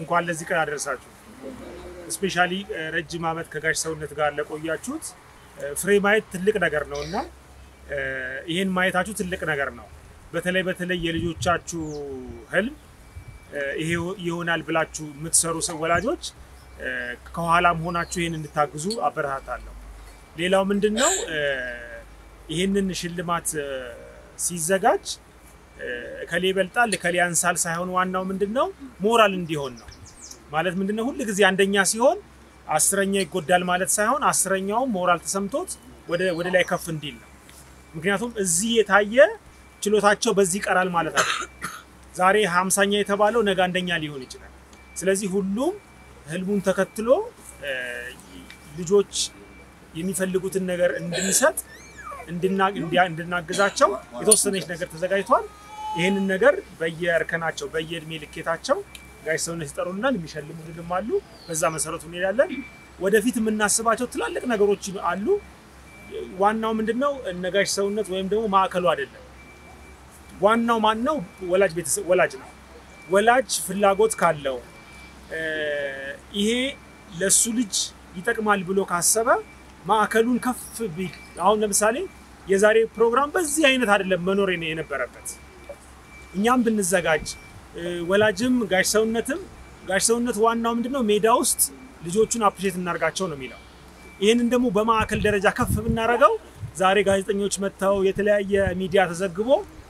እንኳን ለዚህ ቀን አደረሳችሁ። እስፔሻሊ ረጅም ዓመት ከጋሽ ሰውነት ጋር ለቆያችሁት ፍሬ ማየት ትልቅ ነገር ነው እና ይህን ማየታችሁ ትልቅ ነገር ነው። በተለይ በተለይ የልጆቻችሁ ህልም ይሄ ይሆናል ብላችሁ የምትሰሩ ሰው ወላጆች ከኋላም ሆናችሁ ይህን እንድታግዙ አበረታታለሁ። ሌላው ምንድን ነው ይህንን ሽልማት ሲዘጋጅ እከሌ ይበልጣል እከሌ ያንሳል ሳይሆን ዋናው ምንድን ነው ሞራል እንዲሆን ነው። ማለት ምንድን ነው ሁል ጊዜ አንደኛ ሲሆን አስረኛ ይጎዳል ማለት ሳይሆን አስረኛውም ሞራል ተሰምቶት ወደ ላይ ከፍ እንዲል ነው። ምክንያቱም እዚህ የታየ ችሎታቸው በዚህ ይቀራል ማለት አለ። ዛሬ ሀምሳኛ የተባለው ነገ አንደኛ ሊሆን ይችላል። ስለዚህ ሁሉም ህልሙን ተከትሎ ልጆች የሚፈልጉትን ነገር እንድንሰጥ እንድናግዛቸው የተወሰነች ነገር ተዘጋጅቷል። ይህንን ነገር በየእርከናቸው በየእድሜ ልኬታቸው ጋሽ ሰውነት ይጠሩናል፣ የሚሸልሙልንም አሉ። በዛ መሰረቱ እንሄዳለን። ወደፊት የምናስባቸው ትላልቅ ነገሮች አሉ። ዋናው ምንድን ነው? እነ ጋሽ ሰውነት ወይም ደግሞ ማዕከሉ አይደለም። ዋናው ማን ነው? ወላጅ ቤተሰብ ወላጅ ነው። ወላጅ ፍላጎት ካለው ይሄ ለሱ ልጅ ይጠቅማል ብሎ ካሰበ ማዕከሉን ከፍ ቢል አሁን ለምሳሌ የዛሬ ፕሮግራም በዚህ አይነት አይደለም መኖር የነበረበት። እኛም ብንዘጋጅ ወላጅም ጋሽ ሰውነትም ጋሽ ሰውነት ዋናው ምንድነው ሜዳ ውስጥ ልጆቹን አፕሪሼት እናርጋቸው ነው የሚለው። ይህንን ደግሞ በማዕከል ደረጃ ከፍ ብናደርገው ዛሬ ጋዜጠኞች መጥተው የተለያየ ሚዲያ ተዘግቦ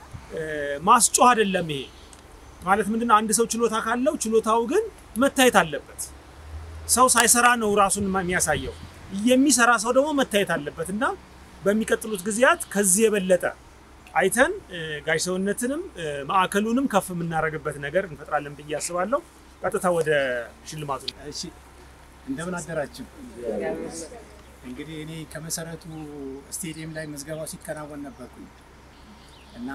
ማስጮህ አይደለም። ይሄ ማለት ምንድነው አንድ ሰው ችሎታ ካለው ችሎታው ግን መታየት አለበት። ሰው ሳይሰራ ነው ራሱን የሚያሳየው። የሚሰራ ሰው ደግሞ መታየት አለበት እና በሚቀጥሉት ጊዜያት ከዚህ የበለጠ አይተን ጋሽ ሰውነትንም ማዕከሉንም ከፍ የምናደርግበት ነገር እንፈጥራለን ብዬ አስባለሁ። ቀጥታ ወደ ሽልማቱ። እሺ፣ እንደምን አደራችሁ። እንግዲህ እኔ ከመሰረቱ ስቴዲየም ላይ ምዝገባው ሲከናወን ነበርኩኝ እና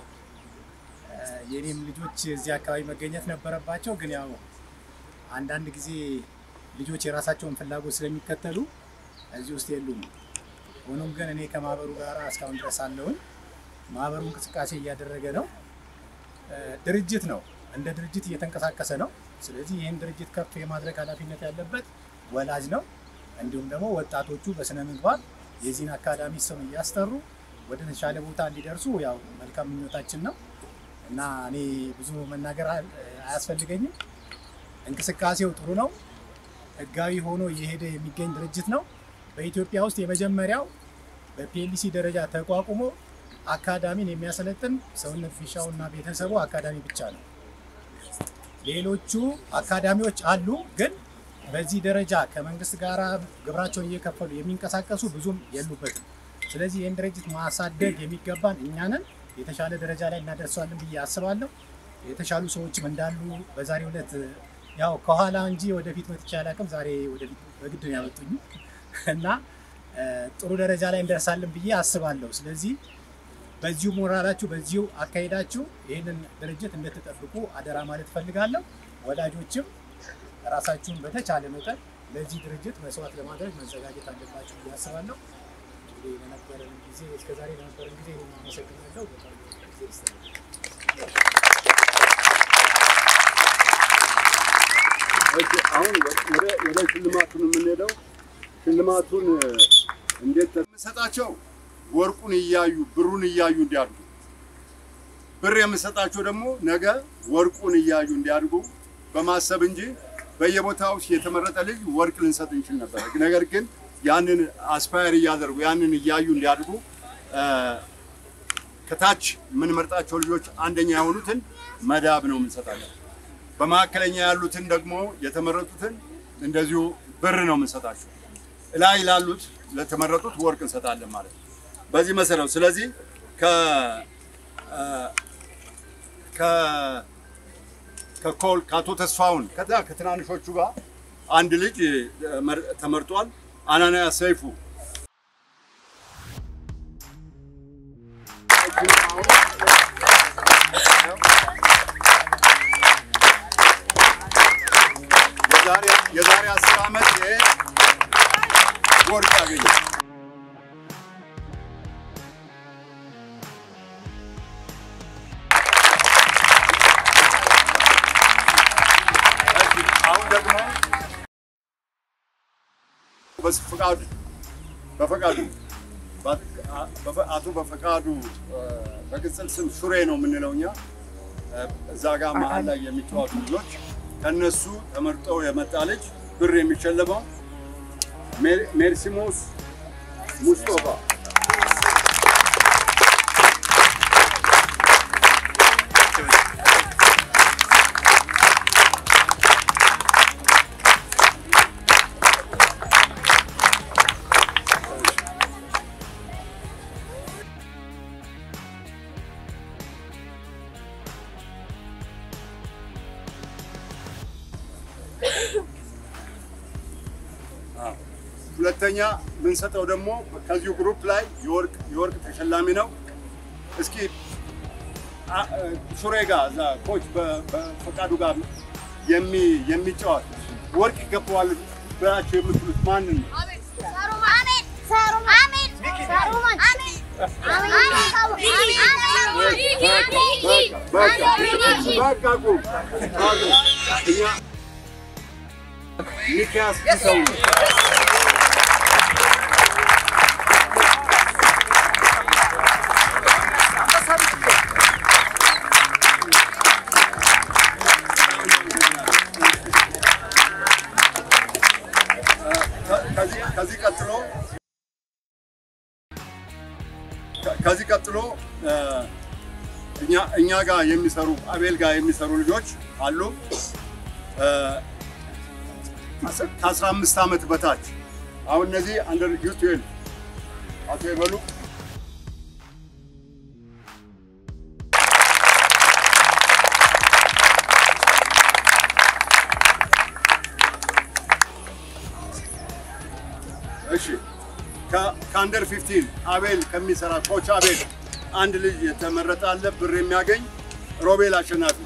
የእኔም ልጆች እዚህ አካባቢ መገኘት ነበረባቸው። ግን ያው አንዳንድ ጊዜ ልጆች የራሳቸውን ፍላጎት ስለሚከተሉ እዚህ ውስጥ የሉም። ሆኖም ግን እኔ ከማህበሩ ጋር እስካሁን ድረስ አለውን። ማህበሩ እንቅስቃሴ እያደረገ ነው። ድርጅት ነው፣ እንደ ድርጅት እየተንቀሳቀሰ ነው። ስለዚህ ይህን ድርጅት ከፍ የማድረግ ኃላፊነት ያለበት ወላጅ ነው። እንዲሁም ደግሞ ወጣቶቹ በስነ ምግባር የዚህን አካዳሚ ስም እያስጠሩ ወደ ተሻለ ቦታ እንዲደርሱ ያው መልካም ምኞታችን ነው እና እኔ ብዙ መናገር አያስፈልገኝም። እንቅስቃሴው ጥሩ ነው። ህጋዊ ሆኖ እየሄደ የሚገኝ ድርጅት ነው። በኢትዮጵያ ውስጥ የመጀመሪያው በፒኤልሲ ደረጃ ተቋቁሞ አካዳሚን የሚያሰለጥን ሰውነት ፊሻው እና ቤተሰቡ አካዳሚ ብቻ ነው። ሌሎቹ አካዳሚዎች አሉ፣ ግን በዚህ ደረጃ ከመንግስት ጋር ግብራቸውን እየከፈሉ የሚንቀሳቀሱ ብዙም የሉበትም። ስለዚህ ይህን ድርጅት ማሳደግ የሚገባን እኛንን የተሻለ ደረጃ ላይ እናደርሰዋለን ብዬ አስባለሁ። የተሻሉ ሰዎችም እንዳሉ በዛሬው ዕለት ያው ከኋላ እንጂ ወደፊት መጥቼ አላውቅም። ዛሬ ወደፊት በግድ ነው ያመጡኝ እና ጥሩ ደረጃ ላይ እንደርሳለን ብዬ አስባለሁ። ስለዚህ በዚሁ ሞራላችሁ፣ በዚሁ አካሄዳችሁ ይህንን ድርጅት እንድትጠብቁ አደራ ማለት እፈልጋለሁ። ወላጆችም ራሳችሁን በተቻለ መጠን ለዚህ ድርጅት መስዋዕት ለማድረግ መዘጋጀት አለባችሁ ብዬ አስባለሁ። እንግዲህ ለነበረን ጊዜ እስከዛሬ ለነበረን ጊዜ አመሰግናለሁ። በጣም ጊዜ ይስጥልኝ። አሁን ወደ ሽልማቱን የምንሄደው ሽልማቱን እንዴት የምሰጣቸው ወርቁን እያዩ ብሩን እያዩ እንዲያድጉ፣ ብር የምሰጣቸው ደግሞ ነገ ወርቁን እያዩ እንዲያድጉ በማሰብ እንጂ በየቦታው የተመረጠ ልጅ ወርቅ ልንሰጥ እንችል ነበር። ነገር ግን ያንን አስፓየር እያደርጉ ያንን እያዩ እንዲያድጉ ከታች የምንመርጣቸው ልጆች አንደኛ የሆኑትን መዳብ ነው የምንሰጣለን። በመካከለኛ ያሉትን ደግሞ የተመረጡትን እንደዚሁ ብር ነው የምንሰጣቸው። ላይ ላሉት ለተመረጡት ወርቅ እንሰጣለን ማለት ነው። በዚህ መሰረት ስለዚህ ከ ከኮል ከአቶ ተስፋውን ከዛ ከትናንሾቹ ጋር አንድ ልጅ ተመርጧል። አናንያ ሰይፉ የዛሬ አስር ዓመት ይሄ ወርቅ ያገኘ በፈቃዱ በፈቃዱ አቶ በፈቃዱ በቅጽል ስም ሹሬ ነው የምንለው እኛ እዛ ጋር መሀል ላይ የሚጫወቱ ልጆች ከነሱ ተመርጠው የመጣ ልጅ ብር የሚሸለመው ሜርሲሞስ ሙስጦፋ ሁለተኛ የምንሰጠው ደግሞ ከዚሁ ግሩፕ ላይ የወርቅ የወርቅ ተሸላሚ ነው። እስኪ ሹሬ ጋር እዛ ኮች በፈቃዱ ጋር የሚጫወት ወርቅ ይገባዋል ብላችሁ የምትሉት ማንን ነው? በቃ ቁም። እኛ ሚኪያስ ሰው ነው። ከዚህ ቀጥሎ ከዚህ ቀጥሎ እኛ እኛ ጋር የሚሰሩ አቤል ጋር የሚሰሩ ልጆች አሉ። ከአስራ አምስት ዓመት በታች አሁን እነዚህ አንደር ዩ ትዌልቭ አቶ ይበሉ እሺ ከአንደር 15 አቤል ከሚሰራ ኮች አቤል አንድ ልጅ የተመረጠ አለ ብር የሚያገኝ ሮቤል አሸናፊ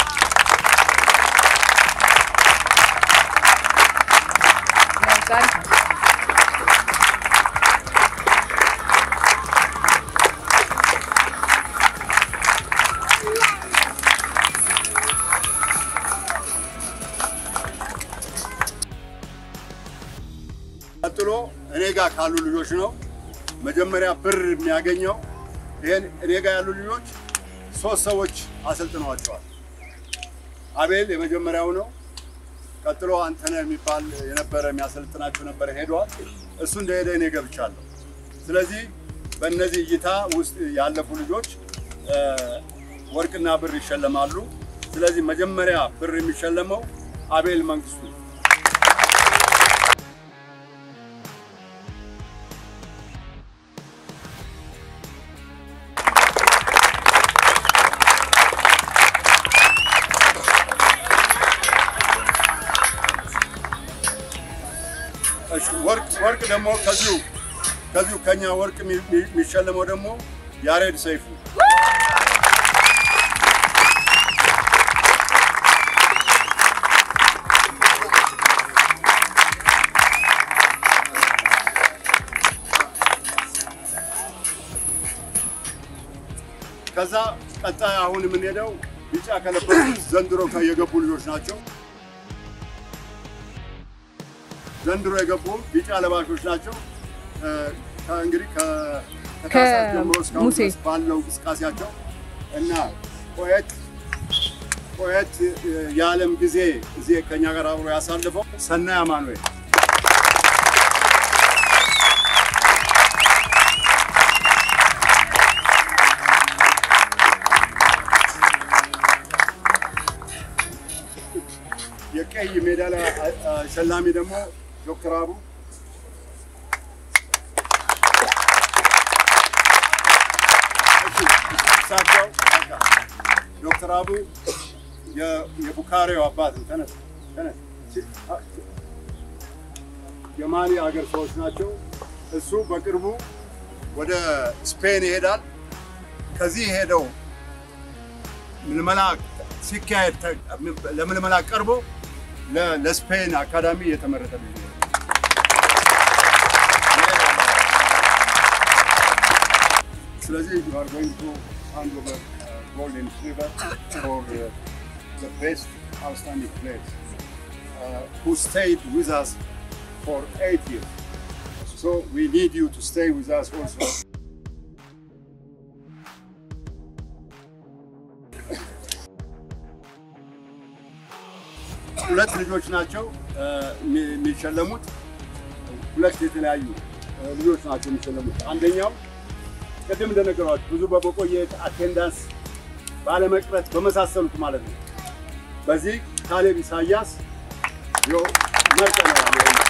ቀጥሎ እኔ ጋር ካሉ ልጆች ነው መጀመሪያ ብር የሚያገኘው። ይሄን እኔ ጋር ያሉ ልጆች ሶስት ሰዎች አሰልጥነዋቸዋል። አቤል የመጀመሪያው ነው። ቀጥሎ አንተነህ የሚባል የነበረ የሚያሰልጥናቸው ነበረ ሄደዋል። እሱ እንደሄደ እኔ ገብቻለሁ። ስለዚህ በእነዚህ እይታ ውስጥ ያለፉ ልጆች ወርቅና ብር ይሸለማሉ። ስለዚህ መጀመሪያ ብር የሚሸለመው አቤል መንግስቱ ወርቅ ወርቅ ደግሞ ከዚሁ ከዚሁ ከኛ ወርቅ የሚሸለመው ደግሞ ያሬድ ሰይፉ ከዛ ቀጣይ አሁን የምንሄደው ቢጫ ከለበሱት ዘንድሮ የገቡ ልጆች ናቸው። ዘንድሮ የገቡ ቢጫ ለባሾች ናቸው። እንግዲህ ከታህሳስ ጀምሮ እስካሁን ሙሴ ድረስ ባለው እንቅስቃሴያቸው እና ቆየት ቆየት የዓለም ጊዜ እዚህ ከኛ ጋር አብሮ ያሳልፈው ሰናይ አማኑኤል የቀይ ሜዳሊያ ሸላሚ ደግሞ ዶክተር አቡ እሳቸው በቃ ዶክተር አቡ የቡካሬው አባት ነው። ተነስ ተነስ። የማሊ ሀገር ሰዎች ናቸው። እሱ በቅርቡ ወደ ስፔን ይሄዳል። ከዚህ ሄደው ምልመላ ሲካሄድ ለምልመላ ቀርቦ ለስፔን አካዳሚ የተመረጠ ልጅ ነው። ስለዚህ you are going to hand over uh, gold and silver for uh, the best outstanding players uh, who stayed with us for eight years. So we need you to stay with us also. ሁለት ልጆች ናቸው እ፣ የሚ- የሚሸለሙት። ሁለት የተለያዩ እ፣ ልጆች ናቸው የሚሸለሙት። አንደኛው ቅድም እንደነገሯችሁ ብዙ በመቆየት አቴንዳንስ ባለመቅረት በመሳሰሉት ማለት ነው። በዚህ ካሌብ ኢሳያስ ይኸው መርጠነዋል።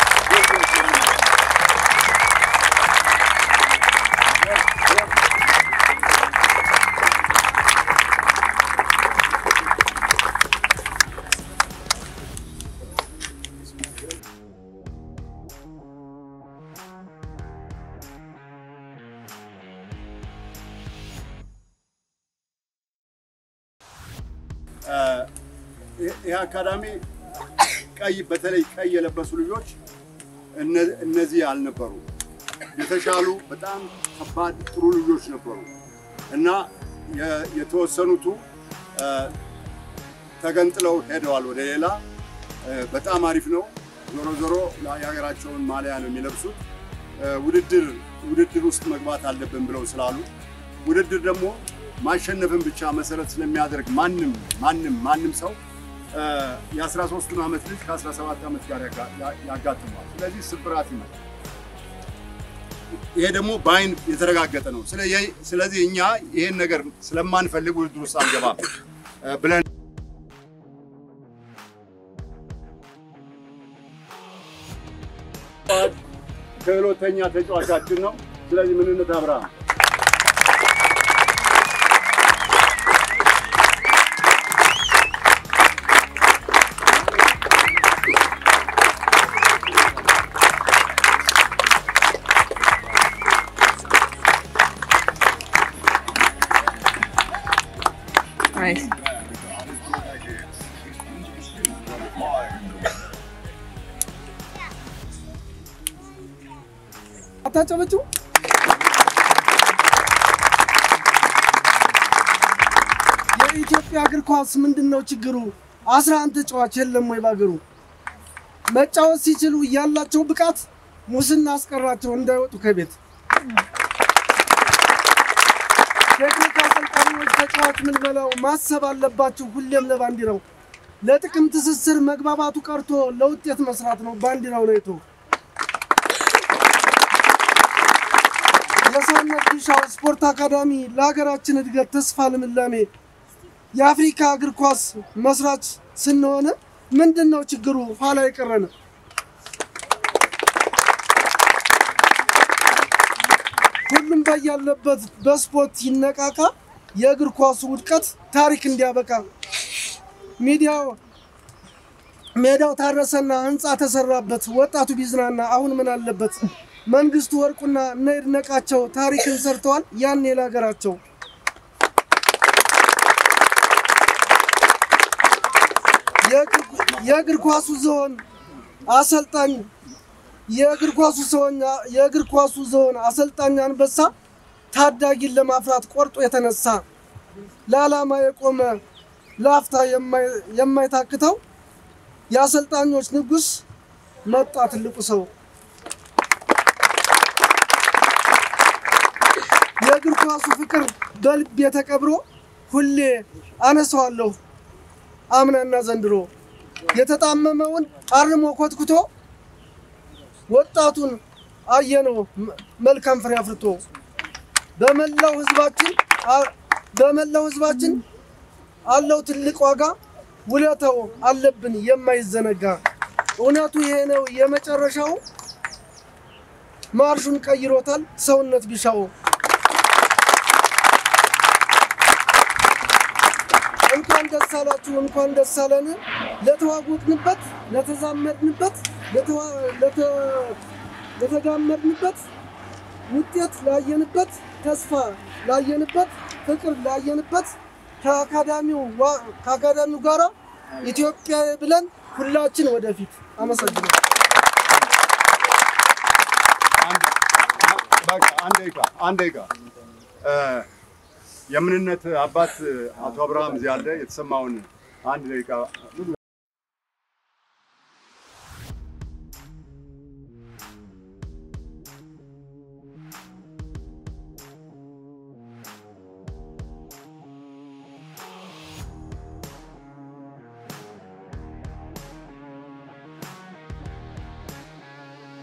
ይህ አካዳሚ ቀይ በተለይ ቀይ የለበሱ ልጆች እነ- እነዚህ አልነበሩ። የተሻሉ በጣም ከባድ ጥሩ ልጆች ነበሩ እና የ- የተወሰኑቱ እ፣ ተገንጥለው ሄደዋል ወደ ሌላ። እ፣ በጣም አሪፍ ነው። ዞሮ ዞሮ የሀገራቸውን ማሊያ ነው የሚለብሱት። እ፣ ውድድር ውድድር ውስጥ መግባት አለብን ብለው ስላሉ ውድድር ደግሞ ማሸነፍን ብቻ መሰረት ስለሚያደርግ ማንም ማንም ማንም ሰው እ፣ የ13ቱን ዓመት ልጅ ከ17 ዓመት ጋር ያጋ- ያ- ያጋጥመዋል። ስለዚህ ስብራት ይመጣል። ይሄ ደግሞ በአይን የተረጋገጠ ነው። ስለ- ስለዚህ እኛ ይሄን ነገር ስለማንፈልግ ውድድር ውስጥ አንገባም እ፣ ብለን ክህሎተኛ ተጫዋቻችን ነው። ስለዚህ ምንነት አብርሃም Nice. አታጨበጭቡ። የኢትዮጵያ እግር ኳስ ምንድን ነው ችግሩ? አስራ አንድ ተጫዋች የለም ወይ ባገሩ? መጫወት ሲችሉ ያላቸው ብቃት ሙስና አስቀራቸው እንዳይወጡ ከቤት። ቴክኒክ አሰልጣኞች ተጫዋች ምልመላው ማሰብ አለባችሁ ሁሌም ለባንዲራው። ለጥቅም ትስስር መግባባቱ ቀርቶ ለውጤት መስራት ነው ባንዲራው ለይቶ የሰውነት ቢሻው ስፖርት አካዳሚ ለሀገራችን እድገት ተስፋ ልምላሜ የአፍሪካ እግር ኳስ መስራች ስንሆን ምንድን ነው ችግሩ ኋላ የቀረን? ሁሉም በያለበት በስፖርት ይነቃቃ፣ የእግር ኳሱ ውድቀት ታሪክ እንዲያበቃ። ሚዲያው ሜዳው ታረሰና ህንፃ ተሰራበት፣ ወጣቱ ቢዝናና አሁን ምን አለበት? መንግስቱ ወርቁና እነ ይድነቃቸው ታሪክን ሰርተዋል ያኔ ለሀገራቸው። የእግር ኳሱ ዝሆን አሰልጣኝ የእግር ኳሱ ሰውኛ የእግር ኳሱ ዝሆን አሰልጣኝ አንበሳ ታዳጊን ለማፍራት ቆርጦ የተነሳ ለዓላማ የቆመ ለአፍታ የማይ- የማይታክተው የአሰልጣኞች ንጉስ መጣ ትልቁ ሰው። የእግር ኳሱ ፍቅር በልቤ ተቀብሮ ሁሌ አነሳዋለሁ አምናና ዘንድሮ የተጣመመውን አርሞ ኮትኩቶ ወጣቱን አየነው መ- መልካም ፍሬ አፍርቶ በመላው ህዝባችን አ- በመላው ህዝባችን አለው ትልቅ ዋጋ ውለታው አለብን የማይዘነጋ እውነቱ ይሄ ነው የመጨረሻው ማርሹን ቀይሮታል ሰውነት ቢሻው እንኳን ደስ አላችሁ እንኳን ደስ አለን ለተዋወቅንበት ለተዛመድንበት ለተዋ- ለተ- ለተጋመድንበት ውጤት ላየንበት ተስፋ ላየንበት ፍቅር ላየንበት ከአካዳሚው ዋ- ከአካዳሚው ጋራ ኢትዮጵያ ብለን ሁላችን ወደፊት አመሰግናለሁ። በቃ አንድ ደቂቃ አንድ ደቂቃ እ፣ የምንነት አባት አቶ አብርሃም እዚህ አለ። የተሰማውን አንድ ደቂቃ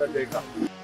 ደቂቃ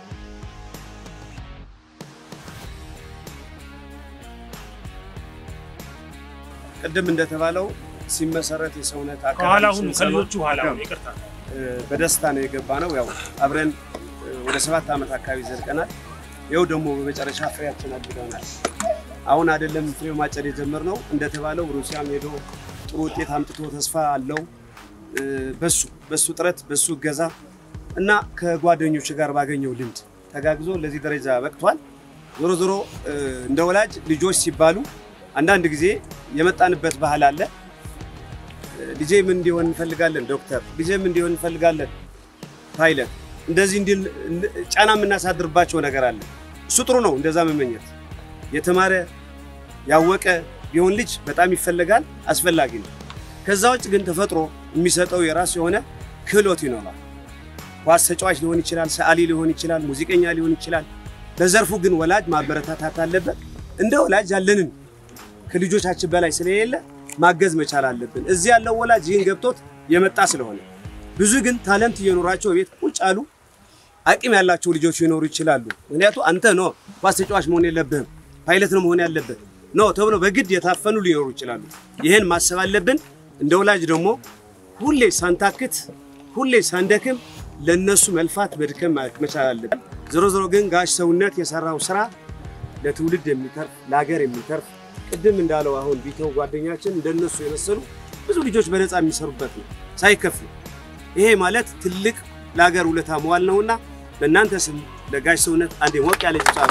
ቅድም እንደተባለው ሲመሰረት የሰውነት ከኋላ አካል ሁኑ ከልጆቹ ኋላ ሁኑ። ይቅርታ በደስታ ነው የገባ ነው። ያው አብረን እ፣ ወደ ሰባት ዓመት አካባቢ ዘልቀናል። ይኸው ደግሞ በመጨረሻ ፍሬያችን አድርገናል። አሁን አይደለም ፍሬው ማጨድ የጀመርነው እንደተባለው ሩሲያም ሄዶ ጥሩ ውጤት አምጥቶ ተስፋ አለው እ፣ በሱ በሱ ጥረት በሱ እገዛ እና ከጓደኞች ጋር ባገኘው ልምድ ተጋግዞ ለዚህ ደረጃ በቅቷል። ዞሮ ዞሮ እ፣ እንደ ወላጅ ልጆች ሲባሉ አንዳንድ ጊዜ የመጣንበት ባህል አለ። ልጄ ምን እንዲሆን እንፈልጋለን ዶክተር፣ ልጄ ምን እንዲሆን እንፈልጋለን ፓይለት፣ እንደዚህ እንዲል ጫና የምናሳድርባቸው ነገር አለ። እሱ ጥሩ ነው፣ እንደዛ መመኘት። የተማረ ያወቀ ቢሆን ልጅ በጣም ይፈለጋል፣ አስፈላጊ ነው። ከዛ ውጭ ግን ተፈጥሮ የሚሰጠው የራሱ የሆነ ክህሎት ይኖራል። ኳስ ተጫዋች ሊሆን ይችላል፣ ሰዓሊ ሊሆን ይችላል፣ ሙዚቀኛ ሊሆን ይችላል። በዘርፉ ግን ወላጅ ማበረታታት አለበት። እንደ ወላጅ ያለንን ከልጆቻችን በላይ ስለሌለ ማገዝ መቻል አለብን። እዚህ ያለው ወላጅ ይህን ገብቶት የመጣ ስለሆነ ብዙ ግን ታለንት እየኖራቸው ቤት ቁጭ ያሉ አቅም ያላቸው ልጆች ሊኖሩ ይችላሉ። ምክንያቱ አንተ ኖ ኳስ ተጫዋች መሆን የለብህም ፓይለት ነው መሆን ያለብህ ኖ ተብሎ በግድ የታፈኑ ሊኖሩ ይችላሉ። ይህን ማሰብ አለብን። እንደ ወላጅ ደግሞ ሁሌ ሳንታክት፣ ሁሌ ሳንደክም ለነሱ መልፋት መድከም መቻል አለብን። ዞሮ ዞሮ ግን ጋሽ ሰውነት የሰራው ስራ ለትውልድ የሚተርፍ ለሀገር የሚተርፍ ቅድም እንዳለው አሁን ቢተው ጓደኛችን እንደነሱ የመሰሉ ብዙ ልጆች በነፃ የሚሰሩበት ነው ሳይከፍሉ። ይሄ ማለት ትልቅ ለሀገር ውለታ መዋል ነውና በእናንተ ስም ለጋሽ ሰውነት አንዴ ሞቅ ያለ ጭብጨባ።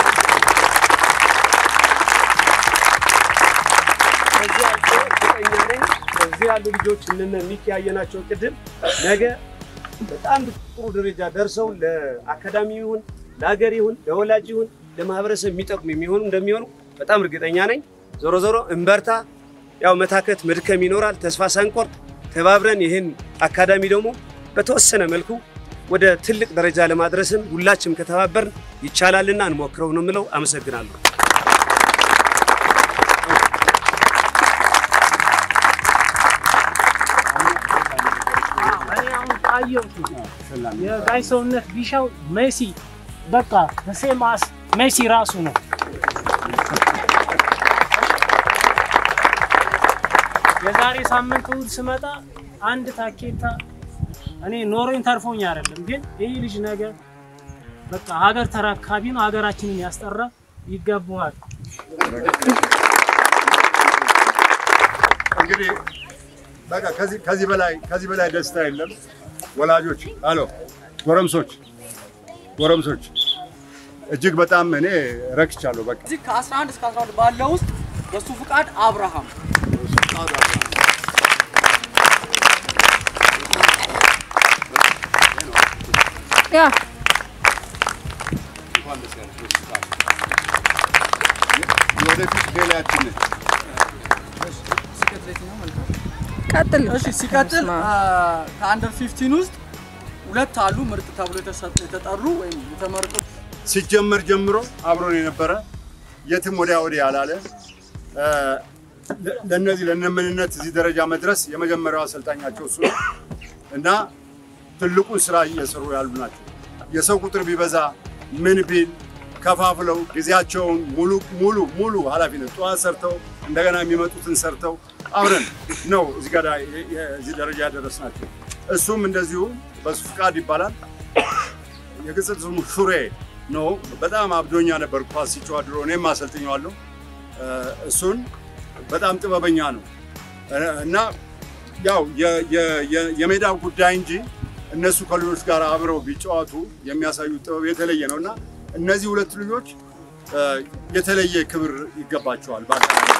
ከዚህ አልፎ እርግጠኛ ነኝ እዚህ ያሉ ልጆች እነነ ሚኪ ያየናቸው ቅድም ነገ በጣም ጥሩ ደረጃ ደርሰው ለአካዳሚ ይሁን ለሀገር ይሁን ለወላጅ ይሁን ለማህበረሰብ የሚጠቅሙ የሚሆኑ እንደሚሆኑ በጣም እርግጠኛ ነኝ። ዞሮ ዞሮ እንበርታ። ያው መታከት መድከም ይኖራል። ተስፋ ሳንቆርጥ ተባብረን ይህን አካዳሚ ደግሞ በተወሰነ መልኩ ወደ ትልቅ ደረጃ ለማድረስም ሁላችንም ከተባበርን ይቻላልና እንሞክረው ነው የምለው። አመሰግናለሁ። እኔ አሁን አየሁት የጋሽ ሰውነት ቢሻው ሜሲ በቃ ሴማስ ሜሲ ራሱ ነው። የዛሬ ሳምንት እሑድ ስመጣ አንድ ታኬታ እኔ ኖሮኝ ተርፎኝ አይደለም፣ ግን ይህ ልጅ ነገር በቃ ሀገር ተረካቢ ነው። ሀገራችንን ያስጠራ ይገባዋል። እንግዲህ በቃ ከዚህ ከዚህ በላይ ከዚህ በላይ ደስታ የለም። ወላጆች አሎ ጎረምሶች ጎረምሶች እጅግ በጣም እኔ ረክቻለሁ። በቃ እዚህ ከ11 እስከ 12 ባለው ውስጥ በሱ ፍቃድ አብርሃም ያ የወደፊት ሌላችን ቀጥል። እሺ ሲቀጥል ስማ። አ፣ ከአንደር 15 ውስጥ ሁለት አሉ ምርጥ ተብሎ የተሰጡ የተጠሩ ወይም የተመረጡ ሲጀመር ጀምሮ አብሮን የነበረ የትም ወዲያ ወዲህ ያላለ እ፣ ለ- ለእነዚህ ለእነምንነት እዚህ ደረጃ መድረስ የመጀመሪያው አሰልጣኛቸው እሱ ነው እና ትልቁን ስራ እየሰሩ ያሉ ናቸው። የሰው ቁጥር ቢበዛ ምን ቢል ከፋፍለው ጊዜያቸውን ሙሉ ሙሉ ሙሉ ኃላፊነት ጠዋት ሰርተው እንደገና የሚመጡትን ሰርተው አብረን ነው እዚህ ጋር የ- የ- እዚህ ደረጃ ያደረስናቸው። እሱም እንደዚሁ በሱ ፍቃድ ይባላል። የቅጽል ስሙ ሹሬ ነው። በጣም አብዶኛ ነበር ኳስ ሲጫወት ድሮ፣ እኔም አሰልጥኘዋለሁ። እ፣ እሱን በጣም ጥበበኛ ነው እ፣ እና ያው የ- የ- የ- የሜዳው ጉዳይ እንጂ እነሱ ከልጆች ጋር አብረው ቢጫወቱ የሚያሳዩት ጥበብ የተለየ ነው እና እነዚህ ሁለት ልጆች እ፣ የተለየ ክብር ይገባቸዋል። በአጠቃላይ